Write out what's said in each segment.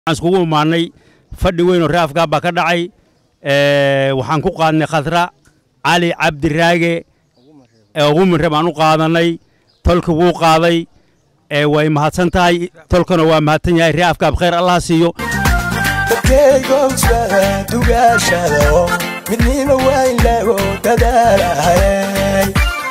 waxaan iskugu imaanay fadhi weyn oo reer afgaab baa ka dhacay waxaan ku qaadnay khadra cali cabdiraage uguminre baan u qaadanay tolka wuu qaaday way mahadsan tahay tolkana waa mahadsan yahay reer afgaab khayr allah siiyo dadkaygowsa dugaashado midnima waa in lagu dadaalahay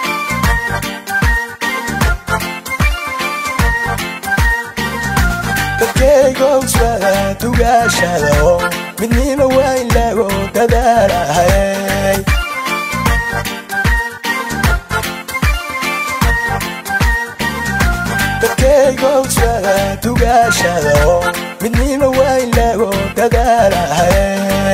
dadkaygowsa dugaashado midnima waa in lagu dadaalahay dadkaygowsa dugaashado midnima waa in lagu dadaalahay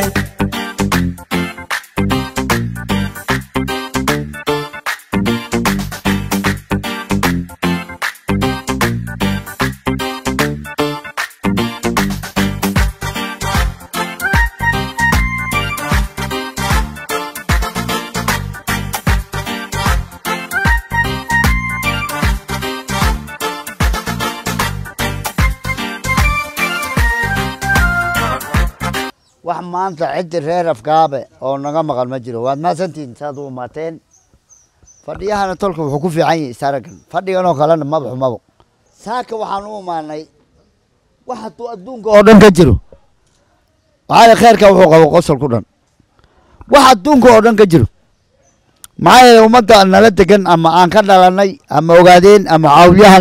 wax maanta ciddi reer afgaabe oo naga maqan ma jiro waad mahadsantihiin saad u imaateen fadhiyahana tolka wuxuu ku fiican yahay saragan fadhigan oo kalena maba xumabo saaka waxaan u imaanay wax hadduu adduunka oo dhan ka jiro maxaa yeele kheerka wuxuu qabo qosol ku dhan wax adduunka oo dhan ka jiro maxaa yeele ummadda nala degan ama aan ka dhalanay ama ogaadeen ama caawyahan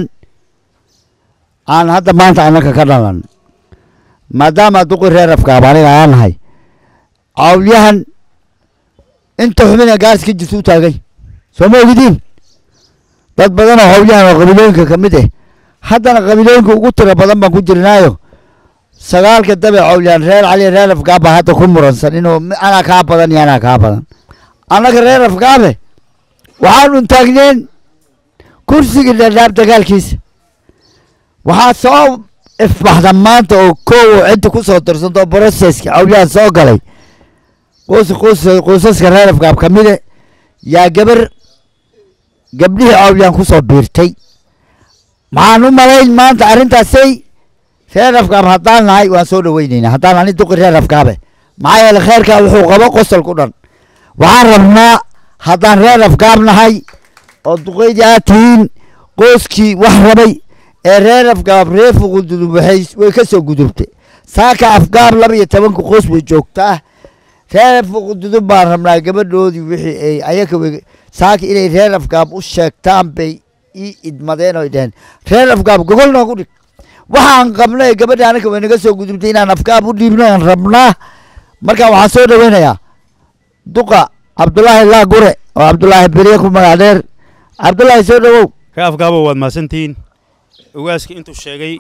aan hadda maanta annaka ka dhalanay maadaama duqi reer afgaab aniga aan nahay caawyahan inta xubina gaarsi ka jirta u taagay soo ma ogidiin dad badan oo hawyahan oo qabiilooyinka ka mid ah haddana qabiilooyinka ugu tiro badan baan ku jirnaayo sagaalka dabe cawlyahan reer cali reer afgaab baa hadda ku muransan inuu anaa kaa badan iyo anaa kaa badan annaga reer afgaabe waxaanu taagneen kursigii dhadhaab dagaalkiisa waxaa soo ifbaxda maanta oo kow cidda ku soo dirsanto broseska cawlyahan soo galay qoys qoys qoysaska reer afgaab ka mide yaa gabar gabdhihii cawlyahan ku soo biirtay maxaan u malayn maanta arrintaasay reer afgaab haddaan nahay waan soo dhaweyneynaa haddaan ani duqi reer afgaabe maxaa yeele kheerkaa wuxuu qabo qosol ku dhan waxaan rabnaa haddaan reer afgaab nahay oo duqeydii aad tihiin qoyskii wax rabay ee reer afgaab reer fuqududub waxay way ka soo gudubtay saaka afgaab laba iyo tobanka qoys way joogtaa reer fuqududub baan rabnaa gabadhoodii wixii ay ayaka wey saaka inay reer afgaab u sheegtaan bay ii idmadeen oy dheheen reer afgaab gogol noogu dhig waxaan qabnay gabadha anaka way naga soo gudubtay inaan afgaab u dhiibno aan rabnaa marka waxaan soo dhaweynayaa duqa cabdulaahi laa gure oo cabdulaahi beriye ku magac dheer cabdulaahi soo dhawow reer afgaabo waad mahadsantihiin ogaaska intuu sheegay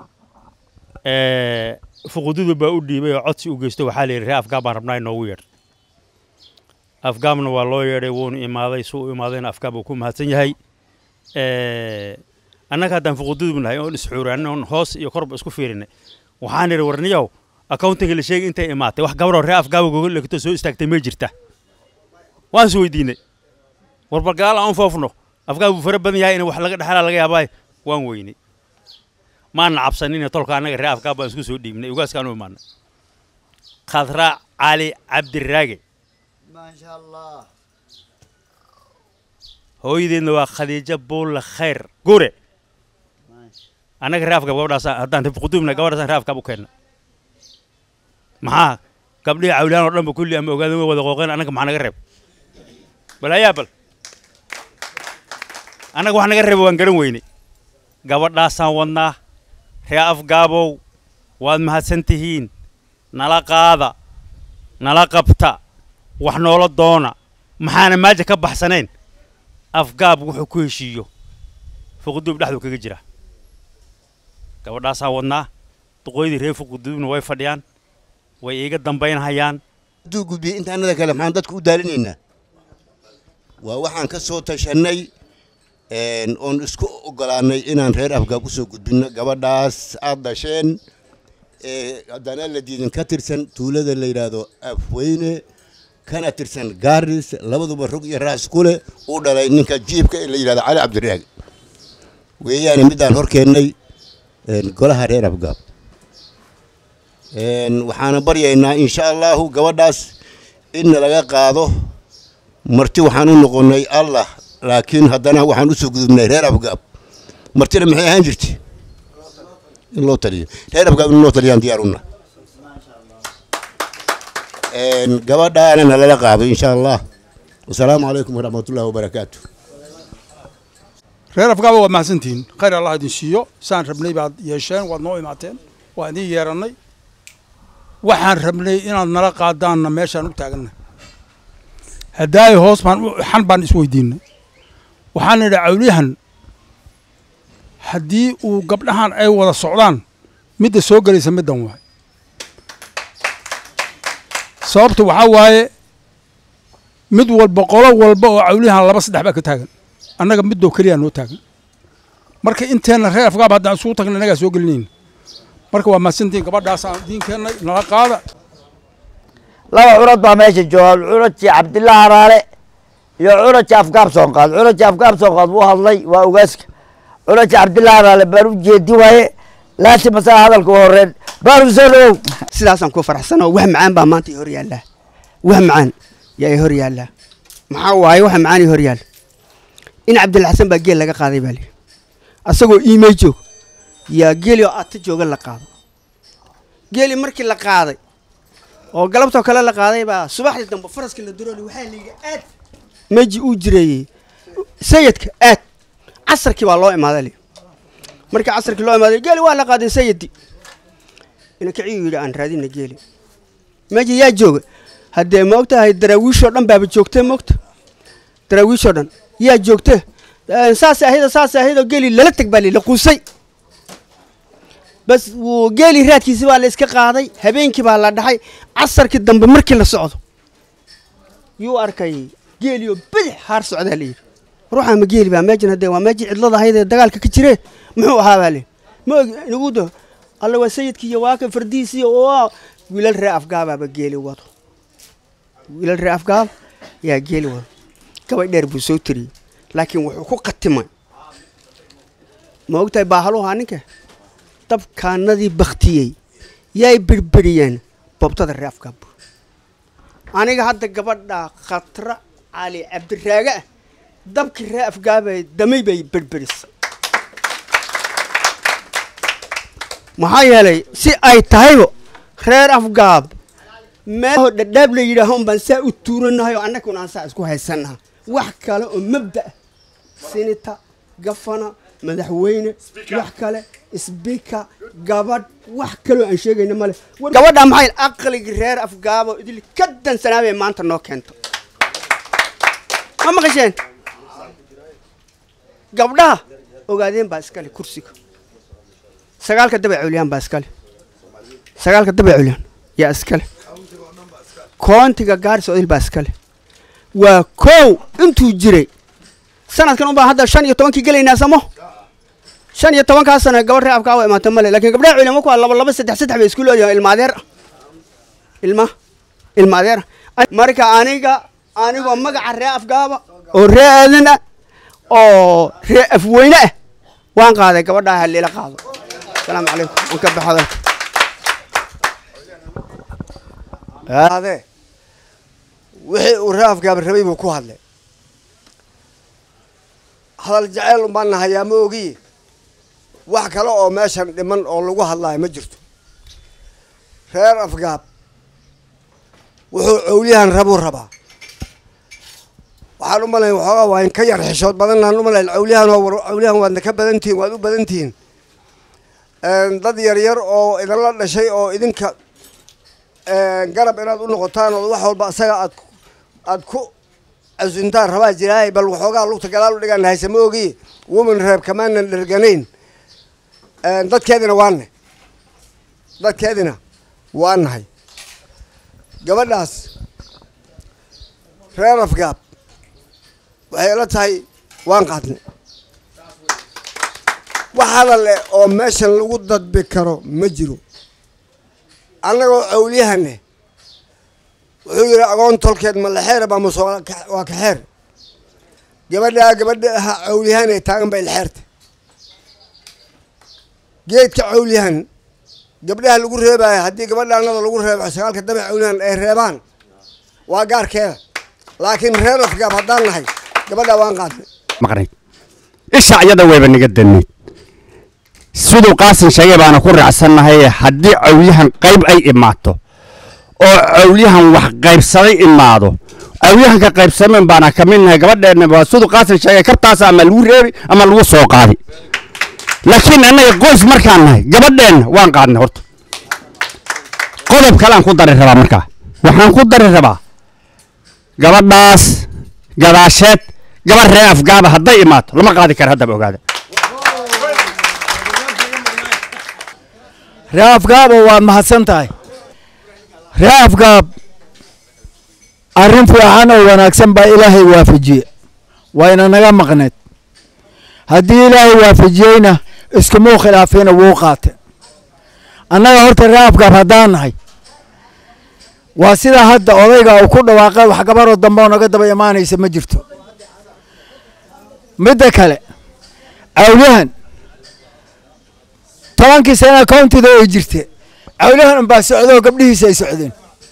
fuqududu baa u dhiibay oo codsi u geysto waxaa la yidhi reer afgaab baan rabnaa inoogu yeedh afgaabna waa loo yeedhay wuuna imaaday suu u imaadayna afgaab uu ku mahadsan yahay annaga haddaan fuqududub nahay oon isxuuraanin oon hoos iyo korba isku fiirinay waxaan idhi warniyow accountinga la sheegay intay imaatay wax gabaroo reer afgaaba gogol dhegto soo istaagtay may jirta waan is weydiinay warbalgaal aan foofno afgaab uu fara badan yahay in wax laga dhexlaa laga yaabaayo waan weynay maana cabsanine tolka annaga reer afgaab baan isku soo dhiibnay ugaaskaan u imaanay khadra cali cabdiraage maasha allah hooyadeedna waa khadiijo buulle khayr gure annaga reer afgaab gabadhaas haddaan fuqudubna gabadhaasaan reer afgaab u keenna maxaa gabdhihii cawlaan oo dhanba kulli ama ogaadeen way wada qooqeen annaga maxaa naga reeb bal ayaa bal annaga wax naga reeba waan garan weynay gabadhaasaan wadnaa ree afgaabow waad mahadsan tihiin nala qaada nala qabta wax noola doona maxaana maaja ka baxsanayn afgaab wuxuu ku heshiiyo fuqudub dhexduu kaga jira gabadhaasaan wadnaa duqooydii reer fuqudubna way fadhiyaan way iiga dambaynhayaan hadduu gudbiyey intaanada kale maxaan dadka u daalinaynaa waa waxaan ka soo tashannay oon isku ogolaannay inaan reer afgaab u soo gudbinno gabadhaas aad dhasheen haddana la diidin ka tirsan tuulada la yidhaahdo afweyne kana tirsan gaaris labaduba rog iyo raas ku leh uu dhalay ninka jiibka ee la yidhahdo cali cabdiraag weeyaane midaan hor keennay golaha reer afgaab Een, waxaana baryaynaa insha allahu gabadhaas inna laga qaado marti waxaan u noqonnay allah laakiin haddana waxaan usoo gudubnay reer afgaab martina maxay ahaan jirtay in loo taliyo reer afgaab in loo taliyaan diyaaruna gabadhaana nalala qaado insha allah wasalaamu calaykum waraxmatullahi wabarakaatu reer afgaaba waad mahadsantihiin khayr allah idin siiyo saan rabnay baad yeesheen waad noo imaateen waa idin yeerannay waxaan rabnay inaad nala qaadaanna meeshaan u taaganna haddaayo hoos baan u- xan baan isweydiinay waxaan nidhi cawliyahan haddii uu gabdhahan ay wada socdaan midda soo gelaysa middan waay sababta waxaa waaye mid walba qolo walba oo cawliyahan laba saddex baa ka taagan annaga midoo keliya noo taagan marka inteenna reer afgaab haddaan isugu tagna innagaa soo gelinayna marka waa mahadsantihiin gabadhaasaan idiin keennay nala qaada laba curad baa meesha jooga curadkii cabdillah haraale iyo curadkii afgaab soonqaad curadkii afgaab soonqaad wuu hadlay waa ogaaska curadkii cabdillah haraale baan u jeedi waaye laasim masaa hadalka u horeen baaru soo dhawow sidaasaan ku faraxsanoo wax macaan baa maanta i hor yaallaa wax macaan yaa i hor yaallaa maxaa waaye wax macaan i hor yaalla in cabdilxasan baa geel laga qaaday baa lihi asagoo iimey joog yaa geeli oo aata jooga la qaado geeli markii la qaaday oo galabtoo kale la qaaday baa subaxdii dambe faraska la durooli waxaa layidhi aad meji uu jireeyey sayidka aad casarkii baa loo imaaday li markii casarkii loo imaaday geeli waa la qaaday sayidi ina kiciyuu yidhi aan raadina geeli meja yaa jooga haddee ma og tahay daraawiishoo dhan baaba joogtee moogta daraawiishoo dhan yaa joogte saas ahaydo saas ahaydo geeli lala teg baa la quusay bas wuu geeli raadkiisi baa la iska qaaday habeenkii baa la dhaxay casarkii dambe markii la socdo yuu arkay geeliyo bidix haar socdaa layidhi ruuxa ma geeli baa meejan haddee waa meejii cidlada ahayd ee dagaalka ka jire muxuu ahaa baa layidhi ma og inagu do alla waa sayidkii iyo waaka fardiisii oo wiilal ree afgaabaaba geeli wado wiilal ree afgaab yaa geeli wado gabay dheer buu soo tiriyey laakiin wuxuu ku qatimay ma ogtahay baahaluhaa ninka dabkaanadii baktiyey yay birberiyeen bobtada ree afgaab aniga hadda gabadha khatra cali cabdiraaga ah dabkii ree afgaabay damay bay berberisay maxaa yeelay si ay tahaybo reer afgaab meelho dhadhaab la yidhaaho unbaan saa u tuuranahay oo annaguna aan saa isku haysannaha wax kale oo mabda ah sinita gafana madaxweyne wax kale sbika gabadh wax kaloo aan sheegayna male gabadha maxay aqligii reer afgaabo idil ka dansanaabay maanta noo keento ma maqasheen gabdhaha ogaadeen baa iskale kursiga sagaalka dabay culyaan baa iskale sagaalka dabay culyaan yaa iskale koontiga gaaris odil baa iskale waa kow intuu jiray sanadkan unbaa hadda shan iyo tobankii gelaynaa samo shan iyo tobankaa sano gabadh ree afkaa waa imaata male laakiin gabdhaha culyaan kuwa laba laba saddex saddex bay isku leeyahay ilma adeer ah ilma ilma adeer ah marka aniga anigoo magaca ree afgaaba oo ree aadan ah oo ree afweyne ah waan qaaday gabadhaa halila qaado asalaamu calaykum waan ka baxo hadalka ade wixii uu ree afgaaba rabay buu ku hadlay hadal jaceyl umbaan nahayaa ma ogiye wax kale oo meeshan dhiman oo lagu hadlaayo ma jirto reer afgaab wuxuu cowliyahan rabuu rabaa waxaan u malayn waxoogaa waa in ka yar xishood badanaan u malayn cowliyahan oo war cowliyahan waadna ka badan tihiin waad u badan tihiin dad yar yar oo idinla dhashay oo idinka garab inaad u noqotaan oo wax walba asaga aad aad ku casuntaan rabaa jiraay bal waxoogaa lugta gadaal u dhigaan hayse ma ogiye woman reeb kamaanan dherganayn dadkeedina waanne dadkeedina waa nahay gabadhaas reer afgaab waxay ila tahay waan qaadnay wax hadal eh oo meeshan lagu dadbi karo ma jiro annagoo cawliyahane wuxuu yidhi agoon tolkeed ma lexeera baa mase waa kaxeer gabadhaa gabadha cawliyahan ee taagan bay lexeerta geedka cawliyahan gabdhaha lagu reebaayo haddii gabadha annada lagu reebo sagaalka damac cawlihan ay reebaan waa gaarkeeda laakiin reer afgaab haddaan nahay gabadha waan qaadnay maqnayd isha iyada wayba naga dannayd siduu qaasin sheegay baana ku raacsannahay haddii cawliyahan qayb ay imaato oo cawliyahan wax qaybsaday imaado cawliyahanka qaybsameen baana ka mid nahay gabadheenna waa siduu qaasin sheegay kabtaas ama lagu reebi ama lagu soo qaadi laakiin annaga qoys markaan nahay gabadheenna waan qaadnay horta qodob kale aan ku dari rabaa markaa waxaan ku dari rabaa gabadhaas gadaasheed gabar ree afgaaba hadday imaato lama qaadi kara haddaba ogaada ree afgaaba waad mahadsan tahay ree afgaab arrin fiican oo wanaagsan baa ilaahay waafajiye wayna naga maqneed haddii ilaahay waafajiyeyna iskumuu khilaafina wuu qaate annaga horta ree afgaab haddaan nahay waa sidaa hadda odayga uu ku dhawaaqay wax gabaroo dambe oo naga daba imaanaysa ma jirto midda kale cawliyahan tobankii sana countida ay jirte cawliyahan unbaa socdoo gabdhihiisa ay socdeen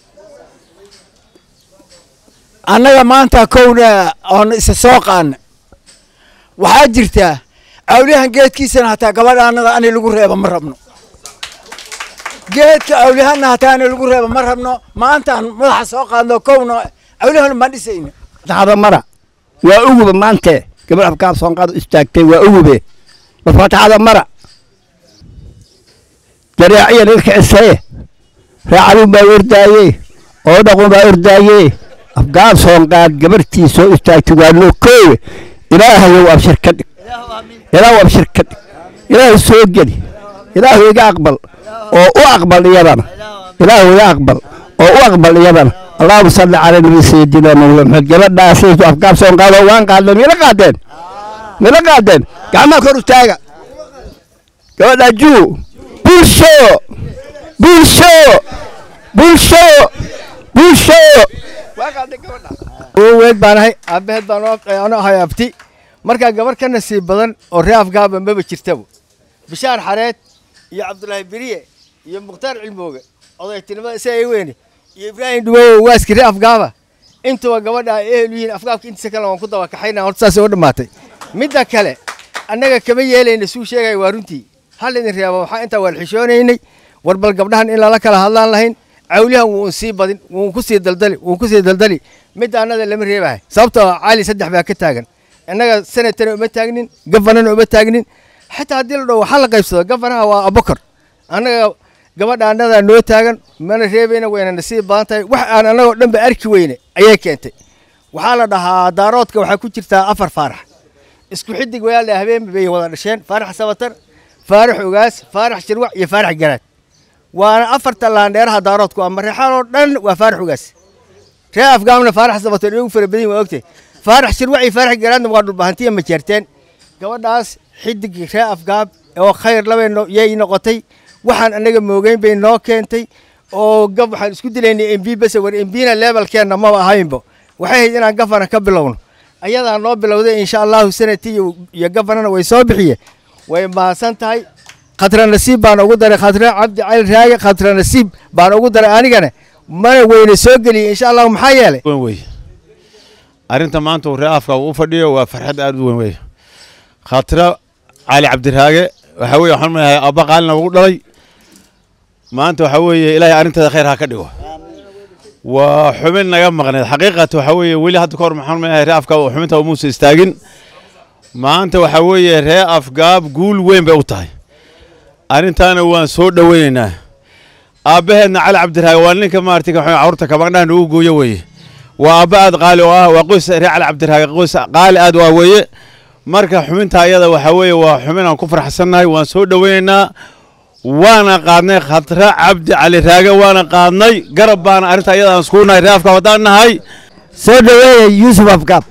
annaga maanta kowna oon isa soo qaana waxaa jirtaa cawliyahan geedkiisana hataa gabadha annada ani lagu reeba ma rabno geedka cawliyahanna hataa ani lagu reeba ma rabno maantaan madaxa soo qaadno kowna cawliyahan baan dhisayna fatixada mara waa uguba maante gabar afkaab soonqaad istaagtay waa ugube bal fatixada mara jaraaciya laga kicisaye raacadun baa ordaaye oo dhaqun baa ordaaye afgaab soonqaad gabartii soo istaagtay waa loo koowe ilaahayow abshir ka dhig ilaahu abshir ka dhig ilaahu soo geli ilaahu iga aqbal oo u aqbal iyadana ilaahu iga aqbal oo u aqbal iyadana allahuma salli cala nabi sayidina muhamed gabadhaasaytu afgaab soonqaad oo waan qaadnay mila qaadeen mila qaadeen gacmaha kor u taaga gabadha juu bulsho bulsho bulsho bulsho weyd baan ahay aabaheed baan ano ahay abti markaa gabar ka nasiib badan oo ree afgaaba maba jirtaba bishaar xareed iyo cabdulaahi beriye iyo mukhtaar cilmooge odaytinimada isa ay weyne iyo ibraahim dhuwowo waaski ree afgaaba intuba gabadha ay ehel yihiin afgaabka intiisa kale waan ku daba kaxayna horta saasay u dhammaatay midda kale annaga kama yeelayna suu sheegaya waa runtii hal idin reeba waxaa intaa waan xishoonaynay war bal gabdhahan in lala kala hadlaan lahayn cawliyahan wuu sii badin wuu ku sii daldali wuu ku sii daldali midda annada lama reebahay sababtoo ah cali saddex baa ka taagan innaga senatana uma taagnin gafanana uma taagnin xataa haddii la dhaho waxaa la qaybsado gafanaha waa abokar annaga gabadha annadaa noo taagan mana reebayna wayna nasiib badan tahay wax aan annagoo dhanba arki weyne ayay keentay waxaa la dhahaa daaroodka waxaa ku jirtaa afar faarax isku xidig wayaaldha habeen bay wada dhasheen faarax sabatar faarax ogaas faarax shirwac iyo faarax garaad waana afarta laandheeraha daaroodku ama reexaan oo dhan waa faarax ogaas ree afgaamna faarax sabatar ugu fara badan waa ogtay faarax shirwac iyo faarax garaadna waa dhulbahantiya ma jeerteen gabadhaas xidig ree afgaab oo khayr labay yay noqotay waxaan annaga moogeyn bay noo keentay oo gab waxaan isku dilaynay mb base war mbna levelkeenna maba ahaynbo waxay ahayd inaan gafana ka bilowno ayadaa noo bilowday insha allahu sanati iyo gafanana way soo bixiye way mahadsan tahay khatra nasiib baan ugu daray khatra cabdi cali raage khatra nasiib baan ugu daray anigana mana weyne soo geliyey insha allahu maxaa yeelay wey arrinta maanta uu ree afka uu fadhiyo waa farxad aad u weyn wey khatra cali cabdiraage waxa weye waxaan leeyahay abba qaalina ugu dhalay maanta waxa weeye ilaahay arrinteeda khayr ha ka dhigo waa xubin naga maqneed xaqiiqata waxa weeye weli hadda kahor maxaan leeyahay ree afgaab oo xubinta umuusa istaagin maanta waxa weeye ree afgaab guul weyn bay u tahay arrintaana waan soo dhoweynaynaa aabbaheedna cali cabdiraage waa ninka maartay carruurta kabandhaha nagu gooyo weeye waa aabba aad qaali oo ah waa qoys ree cali cabdiraage qoys qaali aad u ah weeye marka xubinta ayada waxa weeye waa xubin aan ku farxsannahay waan soo dhoweynaynaa waana qaadnay khatra cabdi cali raage waana qaadnay garab baana arrinta ayada aan iskugu nahay ree afgaab haddaan nahay soo dhaweeya yuusuf afgaab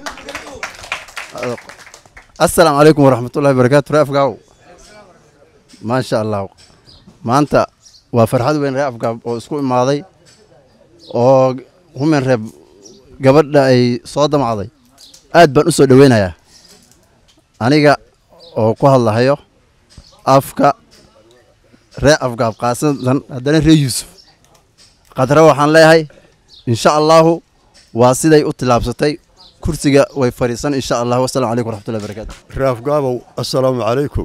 asalaamu calaykum waraxmatullahi barakaatu ree afgaaw maasha allah maanta waa farxad weyn ree afgaab oo isku imaaday oo humen reeb gabadha ay soo damacday aad baan u soo dhoweynayaa aniga oo ku hadlahayo afka ree afgaab qaasatan haddana ree yuusuf qadra waxaan leeyahay insha allaahu waa siday u tillaabsatay kursiga way fadhiisan insha allah wasalaamu calaykum waraxmatullahi barakaatu raafgaabow assalaamu calaykum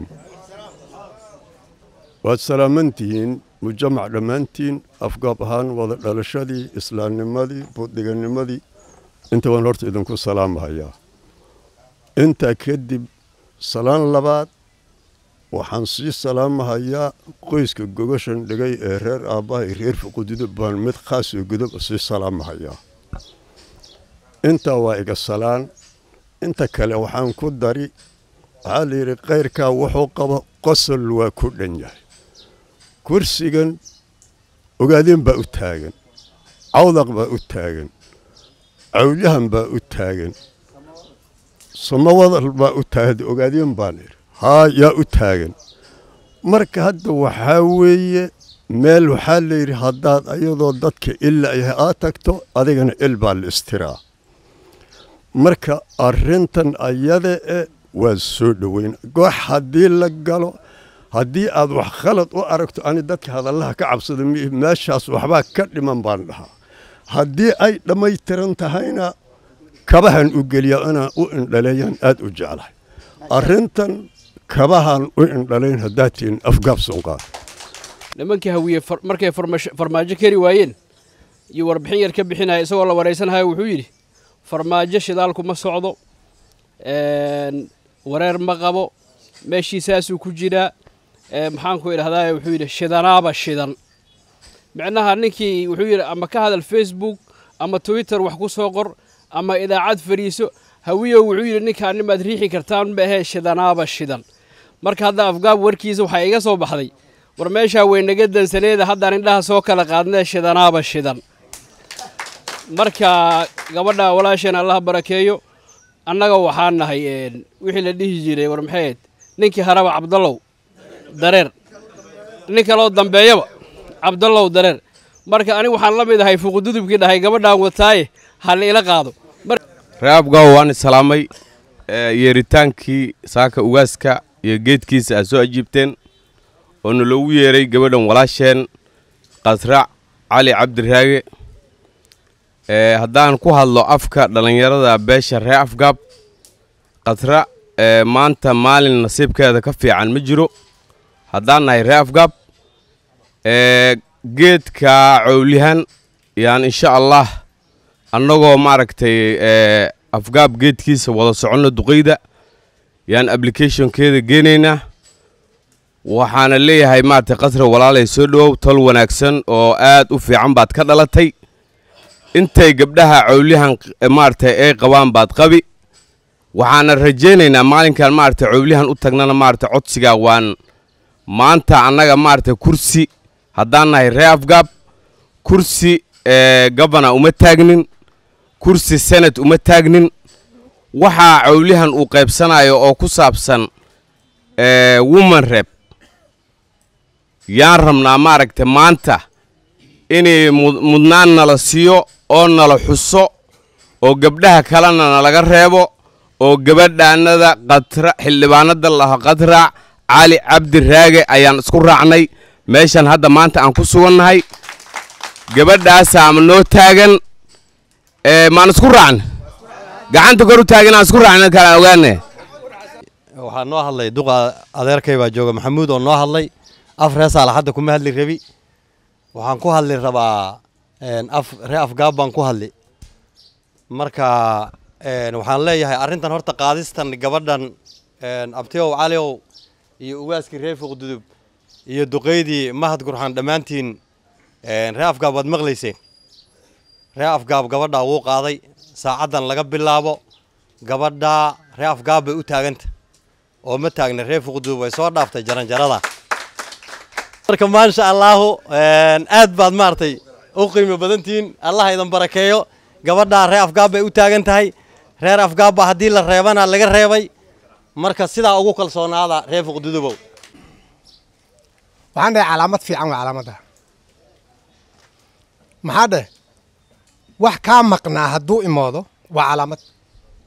waad salaamantihiin mujamac dhammaantiin afgaab ahaan wada dhalashadii islaamnimadii buudhiganimadii inta waan horta idinku salaamahayaa intaa kadib salaan labaad waxaan sii salaamahayaa qoyska gogashan dhigay ee reer aabbahay reer fuqudido baan mid khaas oo godob sii salaamahayaa intaa waa iga salaan inta kale waxaan ku dari waxaa la yidhi kayrkaa wuxuu qabo qosol waa ku dhan yahay kursigan ogaadeen baa u taagan cawdaq baa u taagan cawlyahan baa u taagan somawadal baa u taagan ogaadeen baan idhi haa yaa u taagan marka hadda waxaa weeye meel waxaa la yidhi haddaad ayadoo dadka illa yahay aad tagto adigana il baa la istiraa marka arrintan ayada e waa soo dhoweyn goox haddii la galo haddii aad wax khalad u aragto ani dadka hadallaha ka cabsada miih meeshaas waxbaa ka dhiman baan dhahaa haddii ay dhammaytiran tahayna kabahan u geliya inaan u indhaleeyaan aad u jeclahay arrintan kabahan u indhalayn haddaad tihin afgaab sunqaan nimankii hawiye far- markay farmash- farmaajo keri waayeen iyo warbixin yar ka bixinaya isagoo la waraysanaya wuxuu yidhi farmaajo shidaalku ma socdo een, wareer ma qabo meeshiisaasuu ku jiraa ee, maxaanku idhahdaa wuxuu yidhi shidanaaba shidan micnaha ninkii wuxuu yidhi ama ka hadal facebook ama twitter wax ku soo qor ama idaacad fadhiiso hawiyow wuxuu yidhi ninkaan nimaad riixi kartaan ma ahee shidanaaba shidan marka hadda afgaab warkiisa waxaa iga soo baxday war meeshaa weynaga dansaneeda haddaan indhaha soo kala qaadnee shidanaaba shidan marka gabadha walaasheen allah barakeeyo annaga waxaan nahay een, wixii la dhihi jiray war maxayd ninkii haraba cabdallow dareer nin kaloo dambeeyaba cabdallow dareer marka aniga waxaan la mid ahay fuqududubkii dhahay gabadhaan wataaye ha la ila qaado reabgaw waan islaamay ee, yeeritaankii saaka ugaaska iyo geedkiisa aad soo ajiibteen oo naloogu yeeray gabadhan walaasheen qasraac cali cabdiraage ee, haddaan ku hadlo afka dhallinyarada beesha ree afgaab qasra ee, maanta maalin nasiibkeeda ka fiican ma jiro haddaan nahay ree afgaab ee, geedka cowlihan yaan insha allah annagoo maaragtay ee, afgaab geedkiisa wada soconno duqeyda yaan applicationkeeda geenaynaa waxaana leeyahay maaragtay qasra walaalay soo dhowow tol wanaagsan oo aad u fiican baad ka dhalatay intay gabdhaha cowlihan eh, maaragtay ay qabaan baad qabi waxaana rajaynaynaa maalinkan maaragtay cowlihan u tagnana maaragtay codsigaa waan maanta annaga maaragtay kursi haddaan nahay ree afgaab kursi ee, gabana uma taagnin kursi senat uma taagnin waxaa cowlihan uu qaybsanayo oo ku saabsan ee, woman rep yaan rabnaa maaragtay maanta inay mud- mudnaan nala siiyo oo nala xuso oo gabdhaha kalena nalaga reebo oo gabadhaanada qatra xildhibaanada laha qadraac cali cabdi raage ayaan isku raacnay meeshan hadda maanta aan ku sugannahay gabadhaasaa ma noo taagan ee, maan isku raacna gacanta kor u taagan aan isku raacna kala ogaane waxaa noo hadlay duqa adeerkay baa jooga maxamuud oo noo hadlay af ree saalaxadda kuma hadli rabi waxaan ku hadli rabaa een, af ree afgaab baan ku hadli marka een, waxaan leeyahay arrintan horta qaadistan gabadhan een, abtiow caliow iyo ugaaskii reer fuqdudub iyo duqeydii mahad gurxan dhammaantiin een, ree afgaab waad maqlayseen ree afgaab gabadhaa wuu qaaday saacaddan laga bilaabo gabadhaa ree afgaab bay u taaganta oo ma taagna reer fuqdudub way soo dhaaftay jaranjarada marka maasha allaahu een, aad baad maaragtay u qiimo badantihiin allah idan barakeeyo gabadhaa reer afgaab bay u taagan tahay reer afgaab baa haddii la reebana laga reebay marka sidaa ugu kalsoonaada reer fuqdudubow waxaan dhahay calaamad fiican waa calaamadda maxaa dheh wax kaa maqnaa hadduu imoodo waa calaamad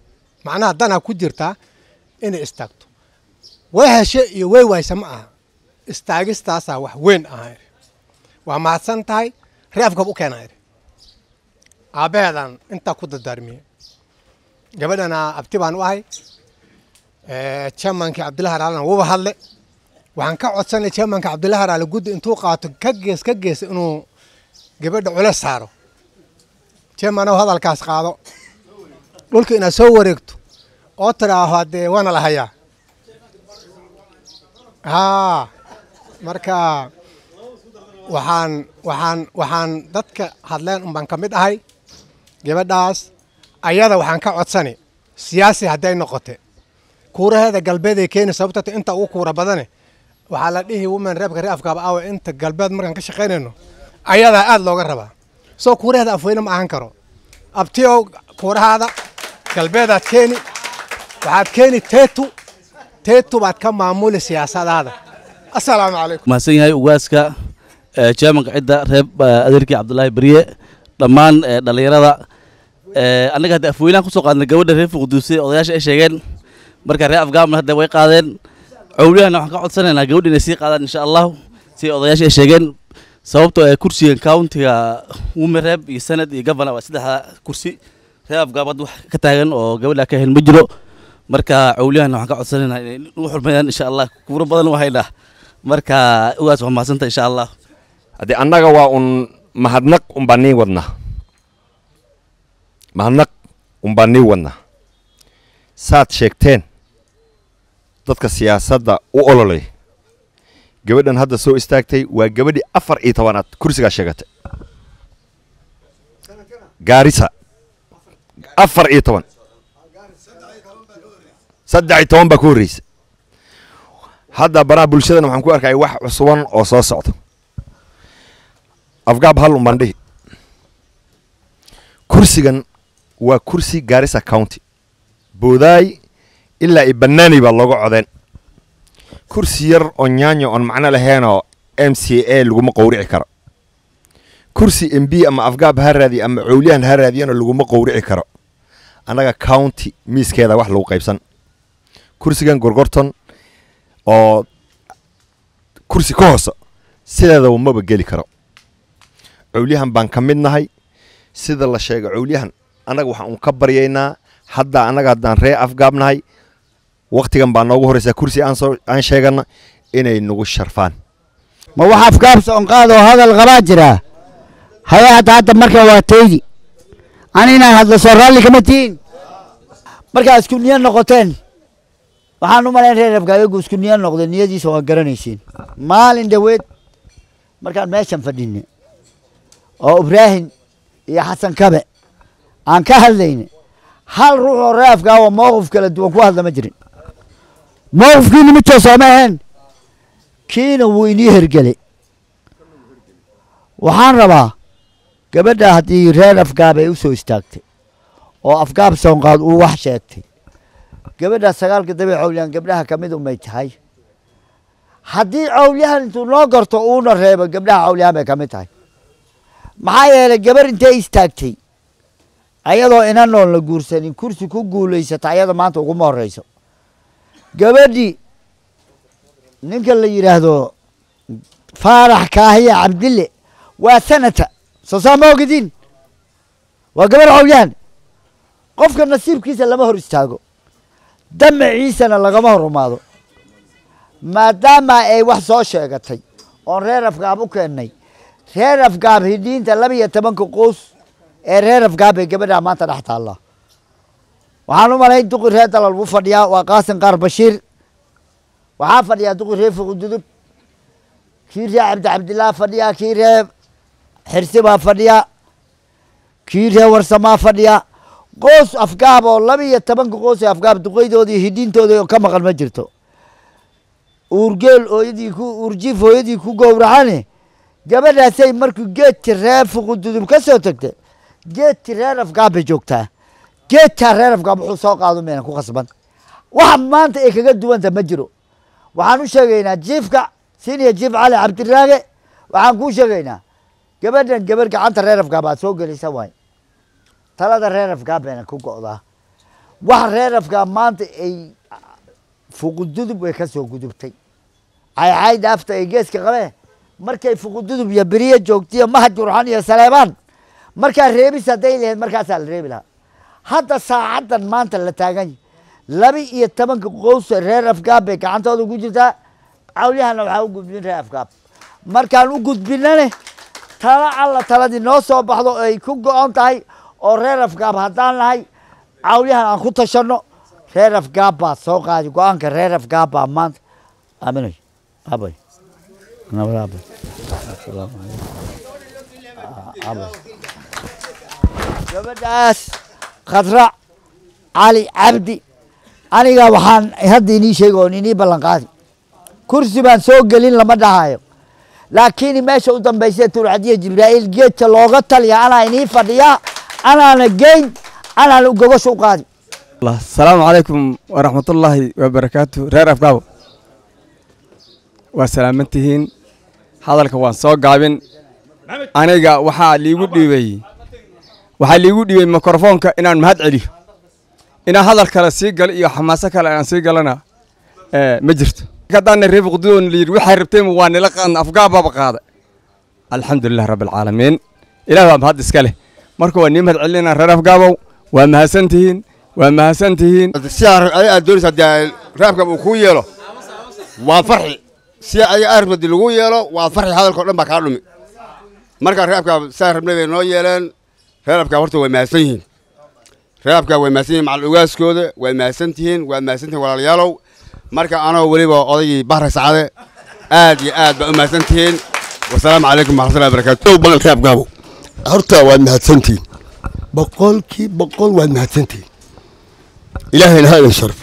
macnaha danaa ku jirtaa inay istaagto way heshe iyo way wayse ma aha istaagistaasaa wax weyn ahaa idhi waa mahadsan tahay ree afgab u keenaa idhi aabbaheedaan intaa ku dardaarmiyey gabadhana abti baan u ahay jamankii cabdillahi haraalena wuba hadle waxaan ka codsanay jamanka cabdillahi haraale guddi intuu qaato ka gees ka gees inuu gabadha cules saaro jamanow hadalkaas qaado dhulka inaad soo wareegto oo tidhaaho haddee waana la hayaa haa marka waxaan waxaan waxaan dadka hadleen un baan ka mid ahay gabadhaas ayada waxaan ka codsani siyaasi hadday noqote kuuraheeda galbeeday keeni sababta inta ugu kuura badane waxaa la dhihi women reebka ree afkaaba awe inta galbeed markaan ka shaqaynayno ayadaa aad looga rabaa soo kuuraheeda afweyne ma ahan karo abtiyow kuurahaada galbeedaad keeni waxaad keeni teetu teetu baad ka maamuli siyaasadaada assalaamu calaykum mahadsan yahay ugaaska jamanka cidda reeb adeerkii cabdulaahi beriye dhammaan dhallinyarada annaga hadda afweynahan kusoo qaadnay gabadha reer fuqduuse odayaasha ay sheegeen marka reer afgaamna hadda way qaadeen cowliyahana waxaan ka codsanaynaa gabadha inay sii qaadaan insha allahu si odayaasha ay sheegeen sababtoo ee kursiga countiga wumereeb iyo senad iyo governor waa saddexda kursi reer afgaam hadda wax ka taagan oo gabadha ka hel ma jiro marka cowliyahana waxaan ka codsanaynaa inay ugu xurmeeyaan insha allah kuuro badan waa haynaa marka ugaas waa mahadsanta insha allah haddii annaga waa un mahadnaq unbaa nii wadna mahadnaq unbaa nii wadna saad sheegteen dadka siyaasadda u ololay gabadhan hadda soo istaagtay waa gabadhii afar iyo tobanaad kursigaa sheegatay gaarisa afar iyo toban saddex iyo toban baa ku horreysa hadda baraha bulshadana waxaan ku arkaya wax cusuban oo soo socda afgaab hal un baan dhihi kursigan waa kursi gaarisa county boodaay ilaa i banaani baa looga codeen kursi yar oo nyaanyo oon macno laheenoo m c a laguma qowrici karo kursi m b ama afgaab ha raadiya ama cowliyahan ha raadiyana laguma qowrici karo annaga county miiskeeda wax lagu qaybsan kursigan gorgorton oo kursi ka hoosa sideedaba maba geli karo cowliyahan baan ka mid nahay sida la sheega cowliyahan annaga waxaan un ka baryaynaa hadda annaga haddaan ree afgaab nahay waktigan baa noogu horreysaa kursi aan soo aan sheegana inay nagu sharfaan ma wax afgaab soonqaad oo hadal qabaa jiraa haya hadda hadda marka waa taydi ani inaan hadlo soo raalli kama tihiin markaa isku niyo noqoteen waxaan u malayn reer afgaayagu isku niyo noqday niyadiisa waa garanaysiin maalin dhaweed markaan meeshan fadhinay oo ibraahim iyo xasan kabe aan ka hadlayna hal ruux oo reer afgaawa mowqif kala duwan ku hadla ma jirin mowqifkiina mid soo sooma ahayn kiina wuu inii hergelay waxaan rabaa gabadha haddii reer afgaab ay u soo istaagtay oo afgaab soonqaad uu wax sheegtay gabadha sagaalka dabe cawliyaan gabdhaha ka mid umay tahay haddii cawliyahan intuu noo garto uuna reebo gabdhaha cawliyahan bay ka mid tahay maxaa yeelay gabar intay istaagtay ayadoo inanoon la guursanin kursi ku guulaysata ayada maanta uguma horeyso gabadhii ninka la yidhaahdo faarax kaahiya cabdille waa sanata soo saa ma ogidin waa gabar cawliyaan qofka nasiibkiisa lama hor istaago damaciisana lagama hor umaado maadaama ay wax soo sheegatay oon reer afgaab u keennay reer afgaab hidiinta laba iyo tobanka qoys ee reer afgaab ee gabadha maanta dhex taalla waxaan u malayn duqi reer dalal buu fadhiyaa waa qaasin qaar bashiir waxaa fadhiyaa duqi reer fuqududub kii reer cabdi cabdillaah fadhiyaa kii reer xirsi baa fadhiya kii reer warsamaa fadhiya qoys afgaab oo laba iyo tobanka qoys ee afgaab duqeydoodii hidiintooda ka maqan ma jirto uurgeel hooyadii ku uurjiif hooyadii ku gowracane gabadhaasay markuu geedki reer fuqududub ka soo tagtay geedki reer afgaab bay joogtaa geedkaa reer afgaab wuxuu soo qaado mayna ku khasban waxa maanta ay kaga duwanta ma jiro waxaan u sheegaynaa jiifka siniya jiif cali cabdiraage waxaan kuu sheegaynaa gabadhan gabar gacanta reer afgaab aad soo gelisa waay talada reer afgaab bayna ku go'daa wax reer afgaab maanta ay fuqududub way ka soo gudubtay caycay dhaafta ee geeska qabe markay fuqududub iyo beriye joogtiyo mahad jurxan iyo saleebaan markaa reebis hadday lahayd markaasaa la reebi lahaa hadda saacaddan maanta la taagan yahay laba iyo tobanka qowsa reer afgaab bay gacantooda ugu jirtaa cawlyahana waxaa u gudbin reer afgaab markaan u gudbinane tala alla taladii noo soo baxdo oo ay ku go-on tahay oo reer afgaab haddaan nahay cawlyahan aan ku tashanno reer afgaab baa soo qaadi go-aanka reer afgaab baa maanta aaminay abay nabad abay asalaamu calaykum abay gabadhaas khadrac cali cabdi aniga waxaan hadda inii sheegi oon inii ballan qaadi kursi baan soo gelin lama dhahayo laakiin meesha u dambaysa tulcadiya jibraa'iil geedka looga taliya anaa inii fadhiyaa anaana geyn anaana gogosha u qaadi asalaamu calaykum waraxmatullaahi wabarakaatu reer afgaabo waa salaamantihiin hadalka waan soo gaabin aniga waxaa liigu dhiibay waxaa liigu dhiibay mikrofoonka inaan mahad celiyo inaan hadal kale sii galo iyo xamaaso kale aan sii galana ma jirto haddaana reer fuqdudoon layidhi waxay rabteen waa nila qaadna afgaabaaba qaada alxamdulilah rabbi alcaalamiin ilaah baa mahad iska leh marka waa nii mahad celinaa reer afgaabow waa mahadsantihiin waa mahadsantihiin si aad doonaysa haddii raabka uu kuu yeelo waa farxi si adiga armadi lagu yeelo waa farxi hadalkao dhan baa kaa dhumi marka reebka saa rabnay bay noo yeeleen reebka horta way mahadsan yihiin reebka way mahadsan yihiin macal ogaaskooda way mahadsan tihiin waa mahadsan tihiin walaalayaalow marka anoo weliba odaygii bahra sacade aad iyo aad baa u mahadsan tihiin wasalaamu calaykum waraxmatullahi wabarakaatu badan reebkaabo horta waad mahadsantihiin boqolkii boqol waad mahadsantihiin ilaahayna ha idin sharfo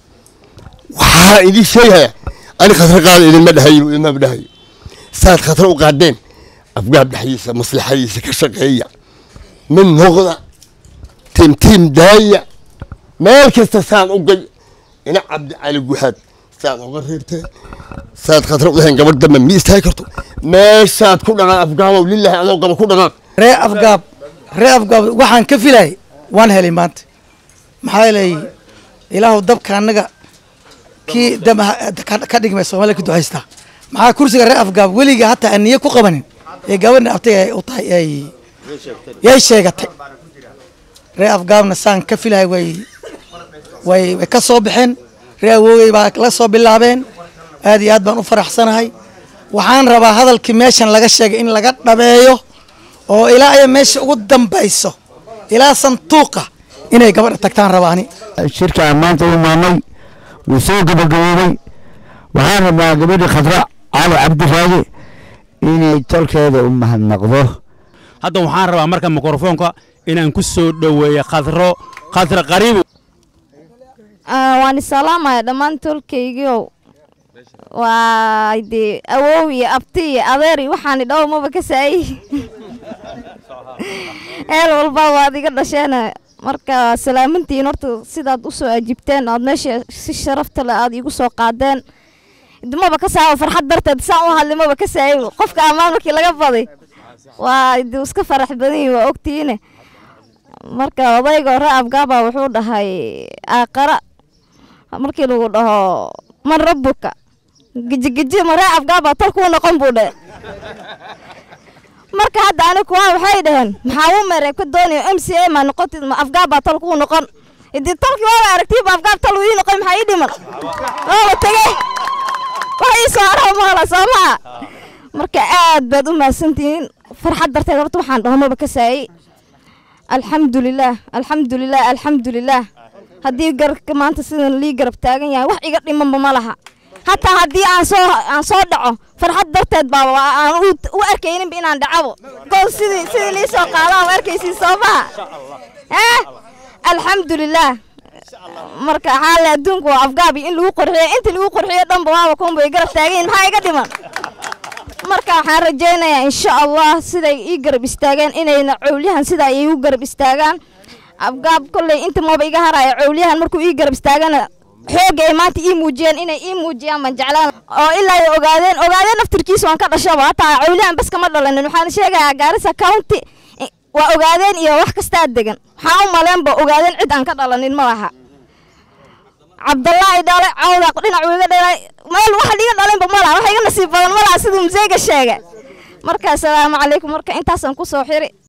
waxaa idin sheegaya ani khasra qaada idinma dhahayo idinma dhahayo saad khasra u qaadeen afgaab dhexdiisa maslaxadiisa ka shaqeeya mid noqda tiimtiim daaya meel kasta saan u gay ina cabdi cali guhaad saad uga reebteen saad khasra u dhahayn gabadh dambe mi istaagi karto meeshaad ku dhaqaan afgaabow lillahi adoo qaba ku dhaqaan ree afgaab ree afgaab waxaan ka filay waan helay maanta maxaa yeelay ilaahu dabka annaga kii dam ka dhigmay soomaaliya ku ducaystaa maxaa kursiga ree afgaab weliga hataa aan niyo ku qabanin ee gabadha abtay u tahay ay yay sheegatay ree afgaabna saan ka filahay way way way ka soo baxeen ree awoogay baa la soo bilaabeen aad iyo aad baan u faraxsanahay waxaan rabaa hadalkii meeshan laga sheegay in laga dhabeeyo oo ilaa ay meesha ugu dambayso ilaa santuuqa inay gabadha tagtaan rabaani shirkaan maanta u imaanay wuu soo gabagaboobay waxaan rabaa gabadha khadra cali cabdiraage inay tolkeeda u mahadnaqdo hadda waxaan rabaa marka mikrofoonka inaan ku soo dhoweeyo khadro khadra qariibu waan isalaamaya dhammaan tolkaygiiow waa dee awow iyo abti iyo adeer iyo waxaani dhow maba ka saayi heel walba waad iga dhasheena marka salaamantiin horta sidaad u soo ajibteen aad meesha si sharafta leh aad iigu soo qaadeen maba ka saayo farxad darteed saan u hadlay maba ka saayo qofka ammaan markii laga baday waa dee iska farax badan yihin waa ogtihiine marka odayga hore afgaaba wuxuu dhahay aaqara markii lagu dhaho man rabbuka gejigeji maree afgaaba tolkuu noqon buu dhe marka hadda ani kuwa waxay dhaheen maxaa u mere ka doonayo m c a ma noqotid ma afgaaba tolkuu noqon idii tolkii waaba aragtiiba afgaab tol ii noqon maxaa ii dhiman waaba tegey wax ii soo arho maala soo maa marka aad baad u mahadsantihiin farxad darteed horta waxaan dhaho maba ka saayey alxamdulilaah alxamdulilah alxamdulilaah haddii garabka maanta sidan lii garab taagan yahay wax iga dhimanba ma laha hataa haddii aan soo aan soo dhaco farxad darteed baa aan u arkayninba inaan dhacabo gool sidii sidii lii soo qaadaan u arkaysiin soo maha eh alxamdulilaah marka xaale adduunku waa afgaabi in lagu qurxiyo inta lagu qurxiyo dhanba waaba kunba ay garab taagan yihin maxaa iga dhiman marka waxaan rajaynayaa insha allah siday ii garab istaageen inayna cowlyahan sidaa ay igu garab istaagaan afgaab kolley inta maba iga haraya cowlyahan markuu ii garab istaagana xoogga ay maanta ii muujiyeen inay ii muujiyaan baan jeclaan oo ilaa ay ogaadeen ogaadeen naftirkiisa waan ka dhashaba hataa cowlyahan bas kama dhalanin waxaan sheegayaa gaarisa county waa ogaadeen iyo wax kastaa degan waxaa u maleenba ogaadeen cid aan ka dhalanin ma laha cabdallaahi dhale cawda dhinac wiiga dhalay meel wax dhiga dhalinba malaha wax iga nasiib badan malaha siduu museega sheega marka asalaamu calaykum marka intaasaan kusoo xiri